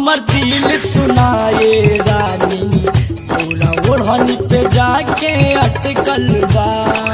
हमर दिल सुनाए रानी पूरा ओढ़नी पे जाके अटकल बा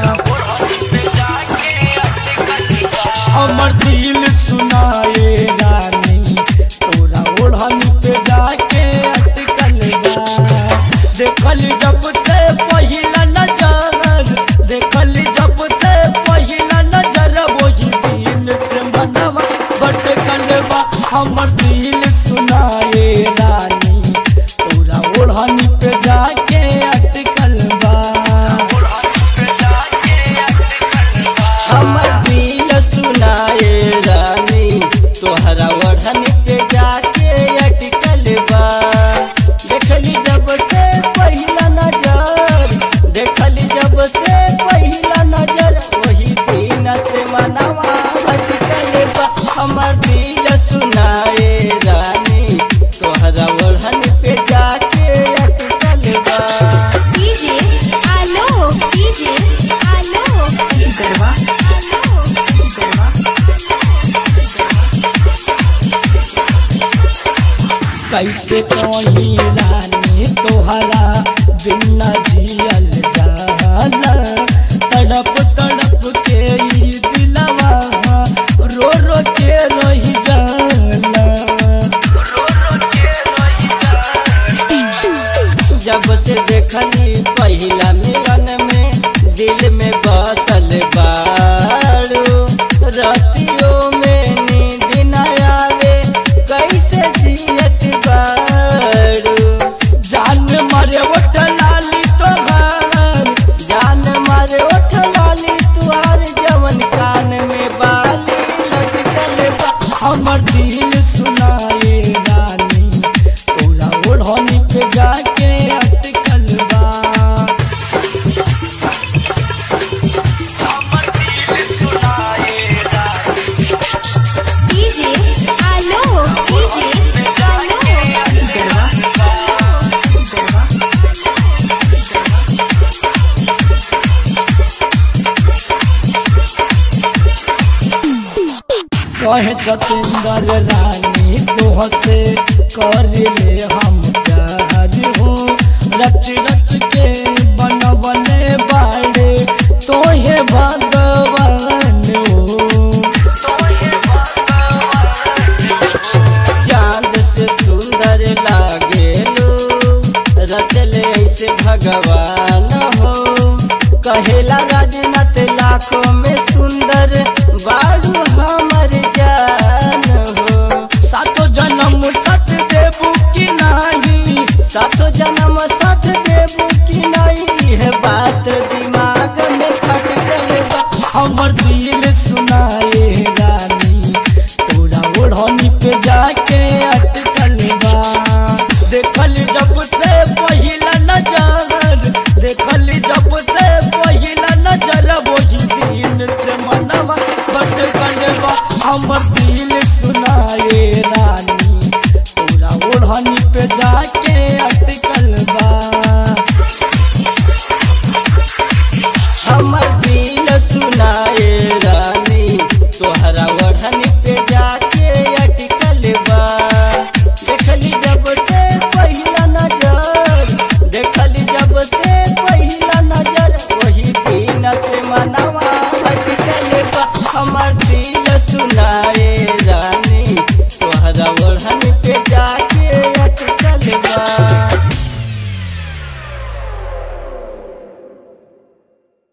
हमर दिल सुनाए रानी तोरा ओढ़नी पे जाके अटकल बा देखल जब से पहिला नजर देखल जब से पहिला नजर वही दिन से मनवा भटकल बा हमर दिल सुनाए रानी तोरा ओढ़नी पे जाके अटकल बा हमर दिल सुनाए रानी तोहरा ओढ़न पे जाके अटकल बा देखली जब से पहिला नजर देखली जब से पहिला नजर वही दिन से मनवा अटकल बा हमर दिल सुनाए रानी तोहरा ओढ़न पे जाके अटकल बा डीजे आलो डीजे आलो गरबा आलो गरबा कैसे कोई रानी तोहरा बिना जियल जाला तड़प तड़प के ई दिलवा रो रो के रही जाला जब से देखली पहिला मिलन में दिल में बसल बारू रतियों में नींद न आवे कैसे जियत बारू जान मारे उठ लाली तोहार जान मारे उठ लाली तुहार जवन कान में बाली लटकल बा हमर दिल सुनाए रानी तोरा ओढ़नी पे जाके अटकल बा डीजे आलो डीजे आलो गरबा गरबा कहे सतेंद्र रानी तोह से कर ले हम प्यार हो रच रच के बनवले बाड़े तोहे भगवान हो चांद से सुंदर लागेलो रचल ऐसे भगवान हो कहेला राजनाथ लाखों में सुंदर बारू हमर जान हो सातो जन्म सच देबू की नाही सातो जन्म सच देबू की नहीं है बात दिमाग में खटकल बा हमर दिल सुनाए रानी तोरा ओढ़नी पे जाके अटकल बा देखल जब से पहिला नजर देखल जब से पहिला नजर वही दिन से मनवा भटकल बा हमर दिल सुनाए रानी तोरा ओढ़नी पे जाके अटकल बा हमर दिल सुनाए रानी तोहरा ओढ़न पे जाके अटकल बा देखली जब से पहिला नजर देखली जब से पहिला नजर वही दिन से मनवा अटकल बा हमर दिल सुनाए रानी तोहरा ओढ़न पे जाके अटकल बा